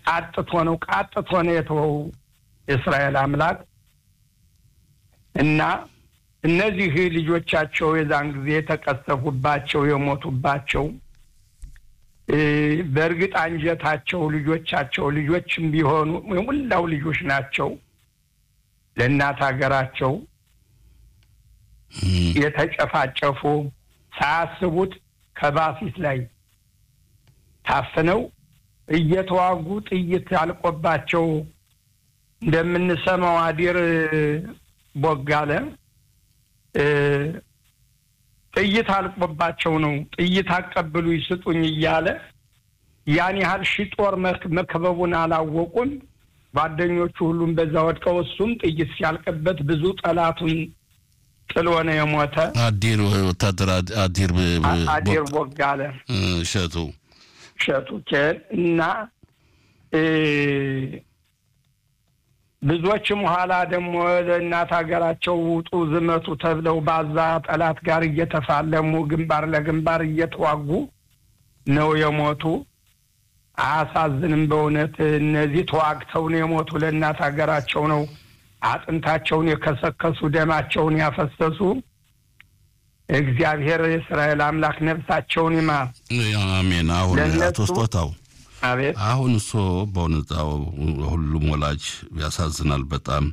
አጥቶ ነው ቃጥቶ ነው የተወው የእስራኤል አምላክ እና እነዚህ ልጆቻቸው የዛን ጊዜ የተቀሰፉባቸው የሞቱባቸው በእርግጥ አንጀታቸው ልጆቻቸው ልጆችም ቢሆኑ የሙላው ልጆች ናቸው። ለእናት ሀገራቸው የተጨፋጨፉ ሳያስቡት ከባፊት ላይ ታፍነው እየተዋጉ ጥይት አልቆባቸው እንደምንሰማው አዲር ቦጋለ ጥይት አልቆባቸው ነው ጥይት አቀብሉ ይስጡኝ እያለ ያን ያህል ሺ ጦር መክበቡን አላወቁም። ጓደኞቹ ሁሉም በዛ ወድቀው እሱም ጥይት ሲያልቅበት ብዙ ጠላቱን ጥሎ ነው የሞተ። አዲር ወታደር አዲር አዲር ቦጋለ እሸቱ እሸቱ እና ብዙዎችም ኋላ ደግሞ ለእናት ሀገራቸው ውጡ ዝመቱ ተብለው ባዛ ጠላት ጋር እየተፋለሙ ግንባር ለግንባር እየተዋጉ ነው የሞቱ። አያሳዝንም? በእውነት እነዚህ ተዋግተው ነው የሞቱ። ለእናት ሀገራቸው ነው አጥንታቸውን የከሰከሱ ደማቸውን ያፈሰሱ። እግዚአብሔር የእስራኤል አምላክ ነፍሳቸውን ይማር። አሜን። አሁን አቶ ስጦታው አቤት አሁን እሶ በእውነታው ሁሉም ወላጅ ያሳዝናል በጣም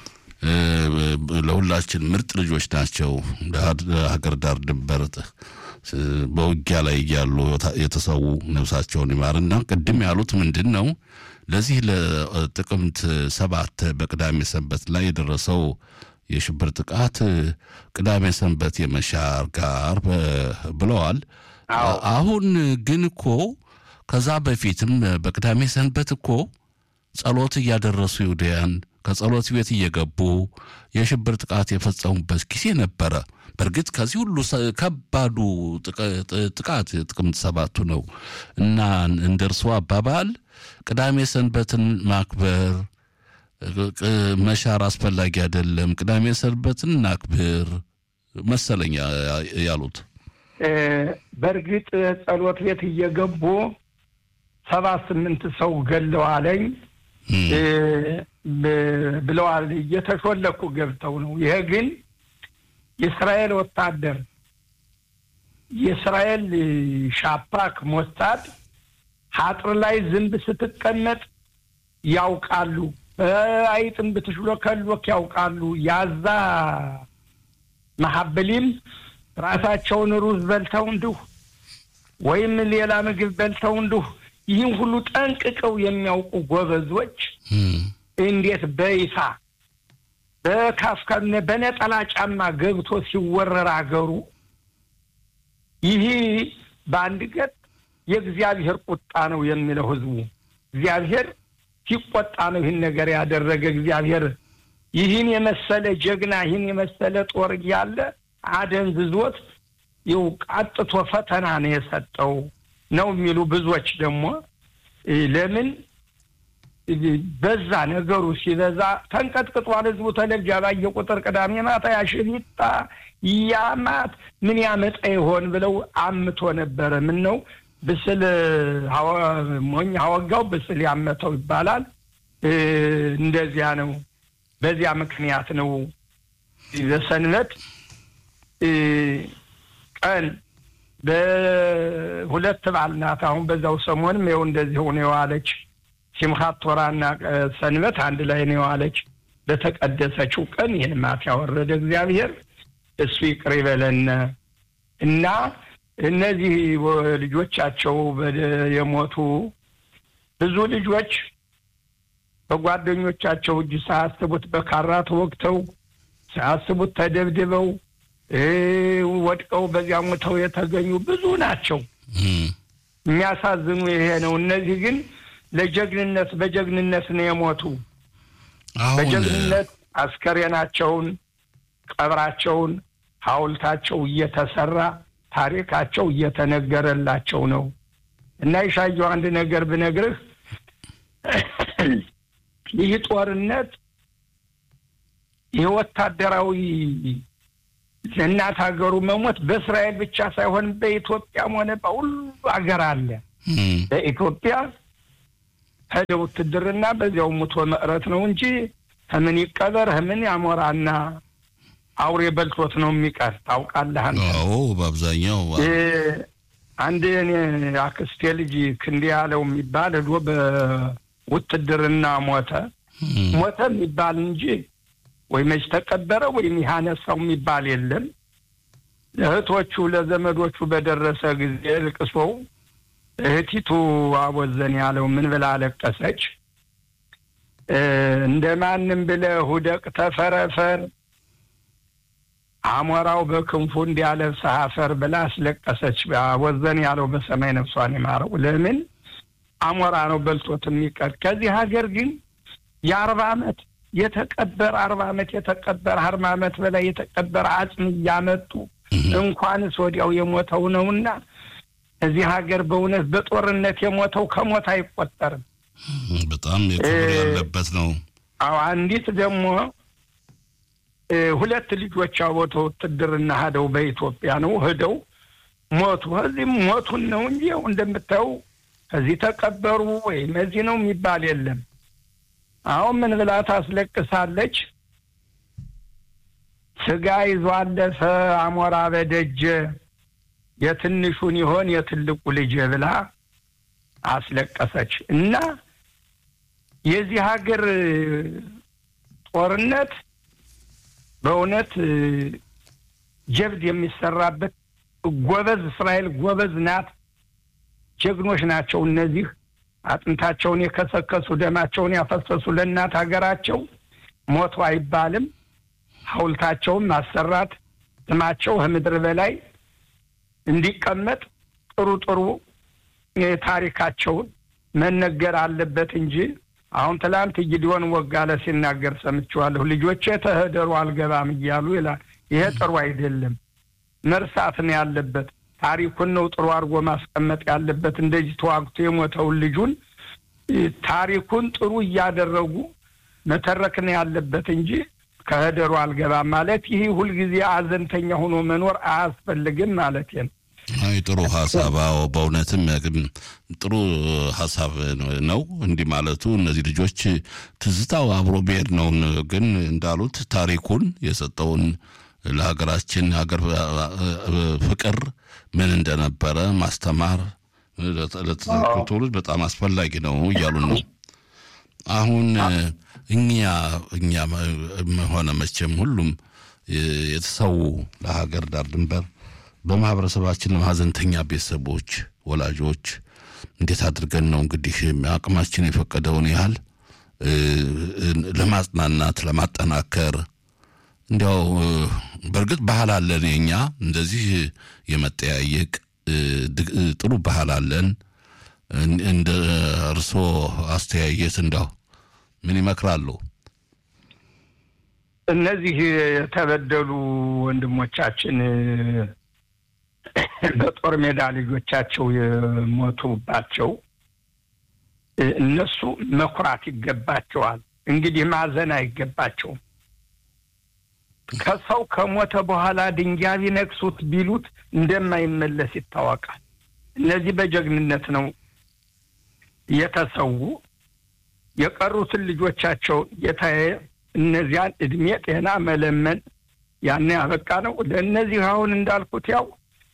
ለሁላችን ምርጥ ልጆች ናቸው። ሀገር ዳር ድንበር በውጊያ ላይ እያሉ የተሰዉ ነፍሳቸውን ይማርና ቅድም ያሉት ምንድን ነው ለዚህ ለጥቅምት ሰባት በቅዳሜ ሰንበት ላይ የደረሰው የሽብር ጥቃት ቅዳሜ ሰንበት የመሻር ጋር ብለዋል። አሁን ግን እኮ ከዛ በፊትም በቅዳሜ ሰንበት እኮ ጸሎት እያደረሱ ይሁዳያን ከጸሎት ቤት እየገቡ የሽብር ጥቃት የፈጸሙበት ጊዜ ነበረ። በእርግጥ ከዚህ ሁሉ ከባዱ ጥቃት ጥቅምት ሰባቱ ነው እና እንደ እርስዎ አባባል ቅዳሜ ሰንበትን ማክበር መሻር አስፈላጊ አይደለም፣ ቅዳሜ ሰንበትን እናክብር መሰለኝ ያሉት። በእርግጥ ጸሎት ቤት እየገቡ ሰባ ስምንት ሰው ገለዋለኝ ብለዋል። እየተሾለኩ ገብተው ነው። ይሄ ግን የእስራኤል ወታደር የእስራኤል ሻፓክ ሞሳድ ሀጥር ላይ ዝንብ ስትቀመጥ ያውቃሉ። አይጥን ብትሽሎከሎክ ያውቃሉ። ያዛ መሀበሊም ራሳቸውን ሩዝ በልተው እንዲሁ ወይም ሌላ ምግብ በልተው እንዲሁ ይህን ሁሉ ጠንቅቀው የሚያውቁ ጎበዞች እንዴት በይፋ በካፍካነ በነጠላ ጫማ ገብቶ ሲወረር አገሩ ይህ በአንድ ገጥ የእግዚአብሔር ቁጣ ነው የሚለው ህዝቡ። እግዚአብሔር ሲቆጣ ነው ይህን ነገር ያደረገ። እግዚአብሔር ይህን የመሰለ ጀግና ይህን የመሰለ ጦር እያለ አደንዝዞት ይው ቃጥቶ ፈተና ነው የሰጠው ነው የሚሉ ብዙዎች ደግሞ ለምን በዛ ነገሩ ሲበዛ ተንቀጥቅጧል ህዝቡ። ተለብጃ ባየ ቁጥር ቅዳሜ ማታ ያሽቢጣ ያማት ምን ያመጣ ይሆን ብለው አምቶ ነበረ። ምን ነው ብስል ሞኝ አወጋው ብስል ያመተው ይባላል። እንደዚያ ነው። በዚያ ምክንያት ነው በሰንበት ቀን በሁለት በዓል ናት። አሁን በዛው ሰሞንም ይኸው እንደዚህ ሆነ የዋለች ሲምኻት ቶራና ሰንበት አንድ ላይ ነው የዋለች። በተቀደሰችው ቀን ይህን ማት ያወረደ እግዚአብሔር እሱ ይቅር ይበለን እና እነዚህ ልጆቻቸው የሞቱ ብዙ ልጆች በጓደኞቻቸው እጅ ሳያስቡት በካራ ተወግተው ሳያስቡት ተደብድበው ወድቀው በዚያ ሞተው የተገኙ ብዙ ናቸው። የሚያሳዝኑ ይሄ ነው። እነዚህ ግን ለጀግንነት በጀግንነት ነው የሞቱ። በጀግንነት አስከሬናቸውን፣ ቀብራቸውን፣ ሐውልታቸው እየተሰራ ታሪካቸው እየተነገረላቸው ነው እና ይሻየው አንድ ነገር ብነግርህ ይህ ጦርነት ይህ ወታደራዊ ለእናት ሀገሩ መሞት በእስራኤል ብቻ ሳይሆን በኢትዮጵያም ሆነ በሁሉ ሀገር አለ። በኢትዮጵያ ሄደ ውትድርና በዚያው ሙቶ መቅረት ነው እንጂ ምን ይቀበር ምን ያሞራና አውሬ በልቶት ነው የሚቀር። ታውቃለህ አንተ። አዎ በአብዛኛው አንድ እኔ አክስቴ ልጅ ክንዴ ያለው የሚባል ሄዶ በውትድርና ሞተ። ሞተ የሚባል እንጂ ወይ መች ተቀበረ ወይም ያነሳው የሚባል የለም። ለእህቶቹ ለዘመዶቹ በደረሰ ጊዜ ልቅሶው እህቲቱ አቦዘን ያለው ምን ብላ አለቀሰች? እንደ ማንም ብለህ ውደቅ ተፈረፈር አሞራው በክንፉ እንዲያለብስህ አፈር ብላ አስለቀሰች። አቦዘን ያለው በሰማይ ነፍሷን ይማረው። ለምን አሞራ ነው በልቶት የሚቀር። ከዚህ ሀገር ግን የአርባ ዓመት የተቀበረ አርባ ዓመት የተቀበረ አርባ ዓመት በላይ የተቀበረ አጽም እያመጡ እንኳንስ ወዲያው የሞተው ነውና እዚህ ሀገር በእውነት በጦርነት የሞተው ከሞት አይቆጠርም። በጣም የክብር ያለበት ነው። አዎ አንዲት ደግሞ ሁለት ልጆች አቦተው ውትድርና ሄደው በኢትዮጵያ ነው ሄደው ሞቱ። እዚህም ሞቱን ነው እንጂ ያው እንደምታየው እዚህ ተቀበሩ ወይም እዚህ ነው የሚባል የለም። አሁን ምን ብላ ታስለቅሳለች? ስጋ ይዞ አለፈ አሞራ በደጀ የትንሹን ይሆን የትልቁ ልጅ ብላ አስለቀሰች። እና የዚህ ሀገር ጦርነት በእውነት ጀብድ የሚሰራበት ጎበዝ እስራኤል ጎበዝ ናት። ጀግኖች ናቸው እነዚህ አጥንታቸውን የከሰከሱ ደማቸውን ያፈሰሱ ለእናት ሀገራቸው ሞቱ አይባልም። ሐውልታቸውን ማሰራት ስማቸው ከምድር በላይ እንዲቀመጥ ጥሩ ጥሩ ታሪካቸውን መነገር አለበት እንጂ አሁን ትላንት ጊዲዮን ወጋለ ሲናገር ሰምቼዋለሁ። ልጆቼ ተህደሩ አልገባም እያሉ ይላል። ይሄ ጥሩ አይደለም። መርሳት ነው ያለበት። ታሪኩን ነው ጥሩ አድርጎ ማስቀመጥ ያለበት። እንደዚህ ተዋግቶ የሞተውን ልጁን ታሪኩን ጥሩ እያደረጉ መተረክ ነው ያለበት እንጂ ከህደሩ አልገባም ማለት ይህ ሁልጊዜ አዘንተኛ ሆኖ መኖር አያስፈልግም ማለት ነው። አይ ጥሩ ሀሳብ። አዎ በእውነትም ጥሩ ሀሳብ ነው እንዲህ ማለቱ። እነዚህ ልጆች ትዝታው አብሮ ብሄድ ነው። ግን እንዳሉት ታሪኩን የሰጠውን ለሀገራችን ሀገር ፍቅር ምን እንደነበረ ማስተማር ለተተኪው ትውልድ በጣም አስፈላጊ ነው እያሉ ነው። አሁን እኛ እኛ ሆነ መቼም ሁሉም የተሰዉ ለሀገር ዳር ድንበር በማህበረሰባችን ለማዘንተኛ ቤተሰቦች፣ ወላጆች እንዴት አድርገን ነው እንግዲህ አቅማችን የፈቀደውን ያህል ለማጽናናት ለማጠናከር እንዲያው በእርግጥ ባህል አለን የኛ እንደዚህ የመጠያየቅ ጥሩ ባህል አለን። እንደ እርስዎ አስተያየት እንዳው ምን ይመክራሉ? እነዚህ የተበደሉ ወንድሞቻችን በጦር ሜዳ ልጆቻቸው የሞቱባቸው እነሱ መኩራት ይገባቸዋል። እንግዲህ ማዘን አይገባቸውም። ከሰው ከሞተ በኋላ ድንጋይ ቢነክሱት ቢሉት እንደማይመለስ ይታወቃል። እነዚህ በጀግንነት ነው የተሰዉ። የቀሩትን ልጆቻቸው ጌታዬ እነዚያን እድሜ ጤና መለመን ያን ያበቃ ነው። ለእነዚህ አሁን እንዳልኩት ያው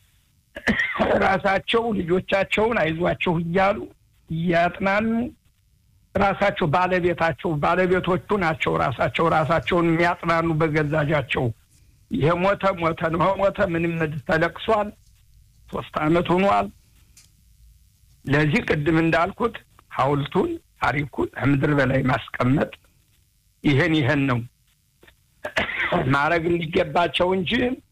ራሳቸው ልጆቻቸውን አይዟቸው እያሉ እያጥናኑ ራሳቸው ባለቤታቸው ባለቤቶቹ ናቸው ራሳቸው ራሳቸውን የሚያጥናኑ በገዛጃቸው ይሄ ሞተ ሞተ ነው ሞተ ምንም ተለቅሷል። ሶስት አመት ሆኗል። ለዚህ ቅድም እንዳልኩት ሐውልቱን ታሪኩን ከምድር በላይ ማስቀመጥ ይህን ይህን ነው ማድረግ እንዲገባቸው እንጂ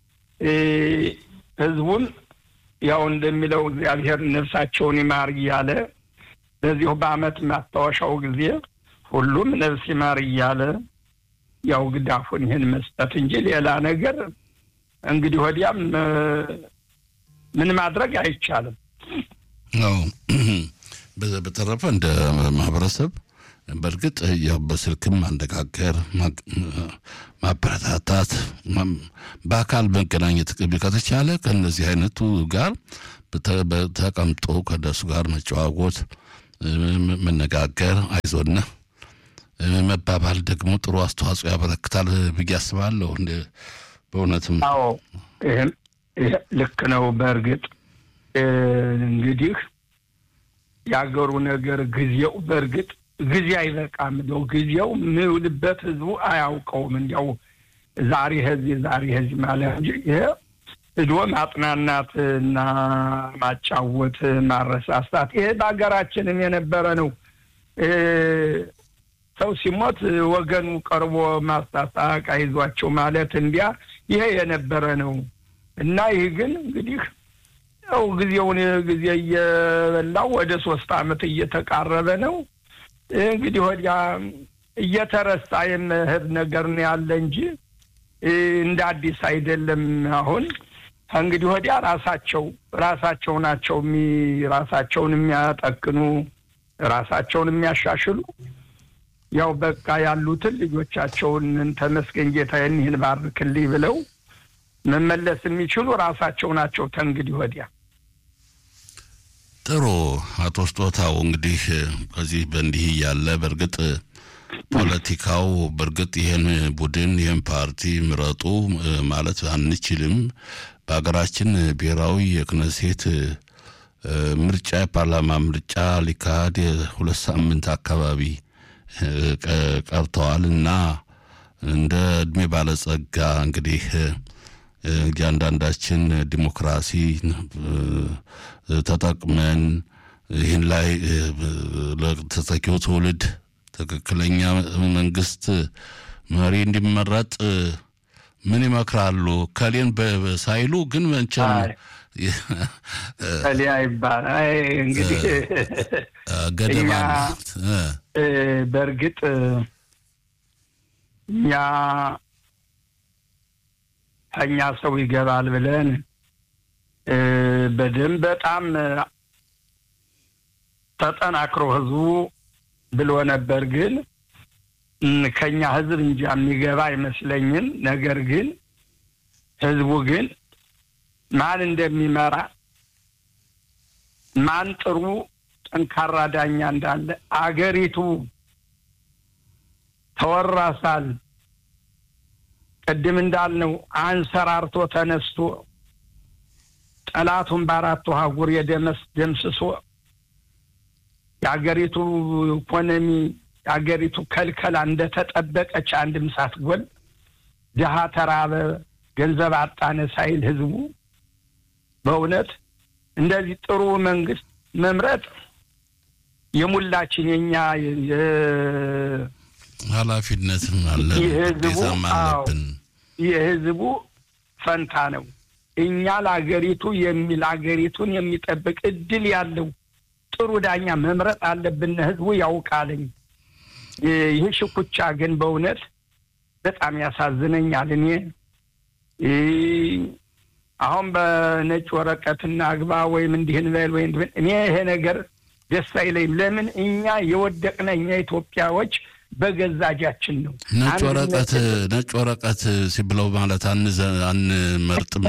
ህዝቡን ያው እንደሚለው እግዚአብሔር ነፍሳቸውን ይማር እያለ በዚሁ በአመት ማስታወሻው ጊዜ ሁሉም ነፍስ ይማር እያለ ያው ግዳፉን ይህን መስጠት እንጂ ሌላ ነገር እንግዲህ ወዲያም ምን ማድረግ አይቻልም። አዎ በተረፈ እንደ ማህበረሰብ በእርግጥ ያው በስልክም ማነጋገር፣ ማበረታታት፣ በአካል መገናኘት ከተቻለ ከእነዚህ አይነቱ ጋር ተቀምጦ ከነሱ ጋር መጨዋወት መነጋገር፣ አይዞና መባባል ደግሞ ጥሩ አስተዋጽኦ ያበረክታል ብዬ አስባለሁ። በእውነትም አዎ ይህም ልክ ነው። በእርግጥ እንግዲህ የአገሩ ነገር ጊዜው በእርግጥ ጊዜ አይበቃም። እንደው ጊዜው ምውልበት ህዝቡ አያውቀውም። እንዲያው ዛሬ ህዚህ ዛሬ ህዚህ ማለት እንጂ ይሄ ሂዶ ማጥናናት እና ማጫወት ማረሳሳት ይሄ በሀገራችንም የነበረ ነው። ሰው ሲሞት ወገኑ ቀርቦ ማስታሳቅ አይዟቸው ማለት እንዲያ ይሄ የነበረ ነው እና ይህ ግን እንግዲህ ያው ጊዜውን ጊዜ እየበላው ወደ ሶስት አመት እየተቃረበ ነው። እንግዲህ ወዲያ እየተረሳ የመሄድ ነገር ነው ያለ እንጂ እንደ አዲስ አይደለም። አሁን እንግዲህ ወዲያ ራሳቸው ራሳቸው ናቸው ራሳቸውን የሚያጠቅኑ ራሳቸውን የሚያሻሽሉ ያው በቃ ያሉትን ልጆቻቸውን ተመስገን ጌታዬን ይህን ባርክልኝ ብለው መመለስ የሚችሉ ራሳቸው ናቸው። ተንግዲህ ወዲያ ጥሩ አቶ ስጦታው እንግዲህ ከዚህ በእንዲህ እያለ በእርግጥ ፖለቲካው በእርግጥ ይህን ቡድን ይህን ፓርቲ ምረጡ ማለት አንችልም። በሀገራችን ብሔራዊ የክነሴት ምርጫ የፓርላማ ምርጫ ሊካሄድ ሁለት ሳምንት አካባቢ ቀርተዋል እና እንደ እድሜ ባለጸጋ እንግዲህ እያንዳንዳችን ዲሞክራሲ ተጠቅመን ይህን ላይ ለተተኪው ትውልድ ትክክለኛ መንግስት መሪ እንዲመረጥ ምን ይመክራሉ? ከሌን ሳይሉ ግን መንቸም ከሊያ ይባል እንግዲህ ገደባ በእርግጥ እኛ ከኛ ሰው ይገባል ብለን በደንብ በጣም ተጠናክሮ ህዝቡ ብሎ ነበር። ግን ከኛ ህዝብ እንጂ የሚገባ አይመስለኝም። ነገር ግን ህዝቡ ግን ማን እንደሚመራ ማን ጥሩ ጠንካራ ዳኛ እንዳለ አገሪቱ ተወራሳል ቅድም እንዳልነው አንሰራርቶ ተነስቶ ጠላቱን በአራቱ አህጉር የደመስ ደምስሶ የአገሪቱ ኢኮኖሚ የአገሪቱ ከልከላ እንደተጠበቀች አንድም ሳትጎል ድሀ ተራበ፣ ገንዘብ አጣነ ሳይል ህዝቡ በእውነት እንደዚህ ጥሩ መንግስት መምረጥ የሙላችን የኛ ኃላፊነትም አለ ግዴታም አለብን። የህዝቡ ፈንታ ነው። እኛ ለአገሪቱ የሚል አገሪቱን የሚጠብቅ እድል ያለው ጥሩ ዳኛ መምረጥ አለብን። ህዝቡ ያውቃልኝ። ይህ ሽኩቻ ግን በእውነት በጣም ያሳዝነኛል። እኔ አሁን በነጭ ወረቀት እናግባ ወይም እንዲህን በል ወይም እኔ ይሄ ነገር ደስ አይለኝም። ለምን እኛ የወደቅነ እኛ ኢትዮጵያዎች በገዛ እጃችን ነው። ነጭ ወረቀት ነጭ ወረቀት ሲብለው ማለት አንመርጥም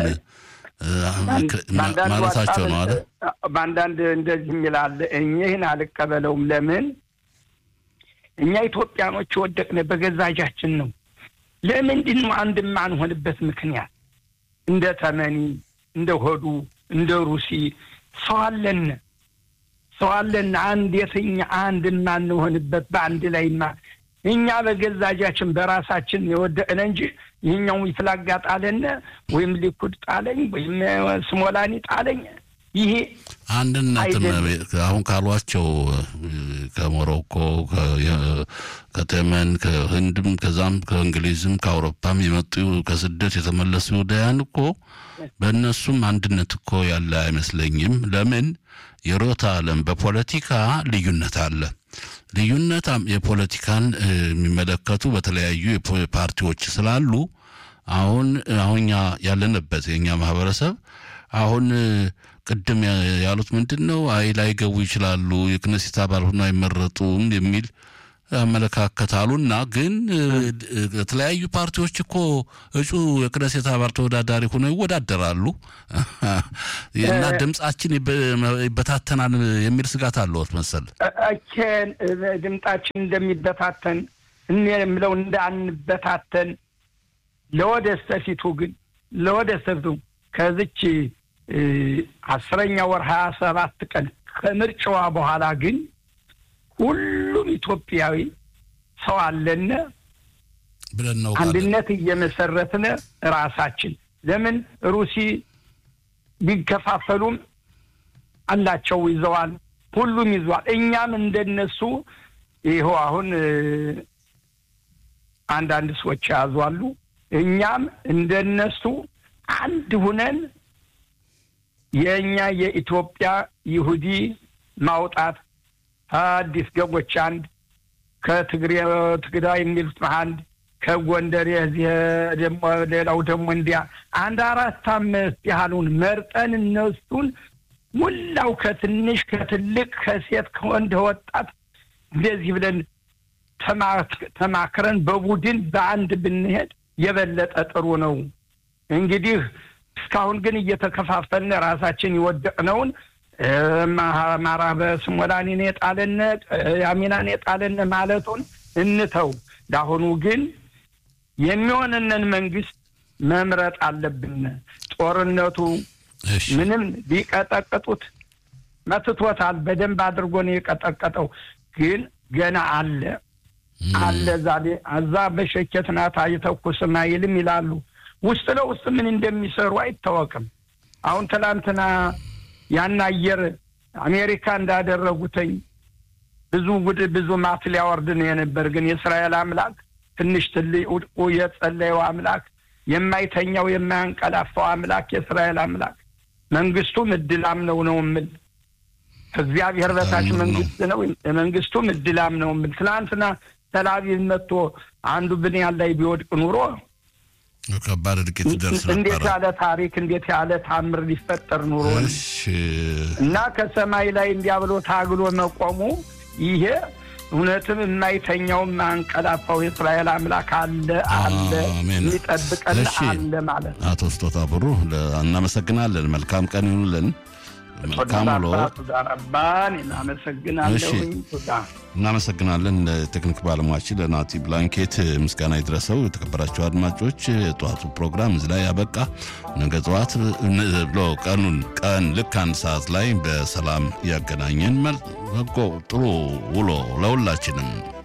ማለታቸው ነው አለ። በአንዳንድ እንደዚህ የሚላለ ይህን አልቀበለውም። ለምን እኛ ኢትዮጵያኖች የወደቅነ በገዛ እጃችን ነው። ለምንድን ነው አንድ የማንሆንበት ምክንያት? እንደ ተመኒ፣ እንደ ሆዱ፣ እንደ ሩሲ ሰው አለን ሰው አለን። አንድ የትኛ አንድ የማንሆንበት በአንድ ላይ እኛ በገዛ እጃችን በራሳችን የወደቅነ እንጂ ይህኛው ይፍላጋ ጣለነ ወይም ሊኩድ ጣለኝ ወይም ስሞላኒ ጣለኝ። ይሄ አንድነትም አሁን ካሏቸው ከሞሮኮ፣ ከተመን፣ ከህንድም ከዛም ከእንግሊዝም ከአውሮፓም የመጡ ከስደት የተመለሱ ይሁዳያን እኮ በእነሱም አንድነት እኮ ያለ አይመስለኝም። ለምን የሮታ ዓለም በፖለቲካ ልዩነት አለ። ልዩነት የፖለቲካን የሚመለከቱ በተለያዩ ፓርቲዎች ስላሉ አሁን አሁን ያለንበት የእኛ ማህበረሰብ አሁን ቅድም ያሉት ምንድን ነው? አይ ላይገቡ ይችላሉ፣ የክነሴት አባል ሆኖ አይመረጡም የሚል አመለካከት አሉና ግን የተለያዩ ፓርቲዎች እኮ እጩ የክነሴት አባል ተወዳዳሪ ሆነው ይወዳደራሉ እና ድምጻችን ይበታተናል የሚል ስጋት አለዎት መሰል። እኬን ድምጣችን እንደሚበታተን እኔ የምለው እንዳንበታተን ለወደስተፊቱ ግን ለወደስተፊቱ ከዚች አስረኛ ወር ሀያ ሰባት ቀን ከምርጫዋ በኋላ ግን ሁሉም ኢትዮጵያዊ ሰው አለነ ብለን ነው አንድነት እየመሰረትነ ራሳችን ለምን ሩሲ ቢከፋፈሉም አላቸው ይዘዋል፣ ሁሉም ይዘዋል። እኛም እንደነሱ ይኸው አሁን አንዳንድ ሰዎች የያዙ አሉ። እኛም እንደነሱ አንድ ሁነን የእኛ የኢትዮጵያ ይሁዲ ማውጣት አዲስ ገቦች አንድ ከትግሬ ትግራይ የሚሉት አንድ ከጎንደር የዚህ ደግሞ ሌላው ደግሞ እንዲያ አንድ አራት አምስት ያህሉን መርጠን እነሱን ሙላው ከትንሽ ከትልቅ ከሴት ከወንድ ወጣት እንደዚህ ብለን ተማክረን በቡድን በአንድ ብንሄድ የበለጠ ጥሩ ነው። እንግዲህ እስካሁን ግን እየተከፋፈልን ራሳችን የወደቅነውን አማራ በስሞላኒን የጣለነ ያሚናን የጣለነ ማለቱን እንተው። ለአሁኑ ግን የሚሆንንን መንግስት መምረጥ አለብን። ጦርነቱ ምንም ቢቀጠቅጡት መትቶታል። በደንብ አድርጎ ነው የቀጠቀጠው። ግን ገና አለ አለ ዛሬ እዛ በሸኬት ናት አይተኩስም አይልም ይላሉ። ውስጥ ለውስጥ ምን እንደሚሰሩ አይታወቅም። አሁን ትላንትና ያን አየር አሜሪካ እንዳደረጉትኝ ብዙ ጉድ ብዙ ማት ሊያወርድ ነው የነበር። ግን የእስራኤል አምላክ ትንሽ ትልቅ ውድቁ የጸለየው አምላክ የማይተኛው የማያንቀላፋው አምላክ የእስራኤል አምላክ መንግስቱም እድላም ነው ነው የምል ከእግዚአብሔር በታች መንግስት ነው። መንግስቱም እድላም ነው የምል ትናንትና ተላቪቭ መጥቶ አንዱ ብንያን ላይ ቢወድቅ ኑሮ ከባድ እድቂት ደርስ ነበረ። እንዴት ያለ ታሪክ እንዴት ያለ ታምር ሊፈጠር ኑሮ እሺ እና ከሰማይ ላይ እንዲያ ብሎ ታግሎ መቆሙ ይሄ እውነትም የማይተኛውም አንቀላፋው የእስራኤል አምላክ አለ አለ አሜን። የሚጠብቀን እሺ። አለ ማለት ነው። አቶ ስጦታ ብሩ ለ- እናመሰግናለን። መልካም ቀን ይሁንልን። መልካም ውሎ። ሱዳራባን እናመሰግናለሁኝ። ሱዳ እናመሰግናለን። ለቴክኒክ ባለሙያችን ለናቲ ብላንኬት ምስጋና ይድረሰው። የተከበራቸው አድማጮች የጠዋቱ ፕሮግራም እዚህ ላይ ያበቃ። ነገ ጠዋት ን- ብሎ ቀኑን ቀን ልክ አንድ ሰዓት ላይ በሰላም ያገናኘን። መል- በጎ ጥሩ ውሎ ለሁላችንም።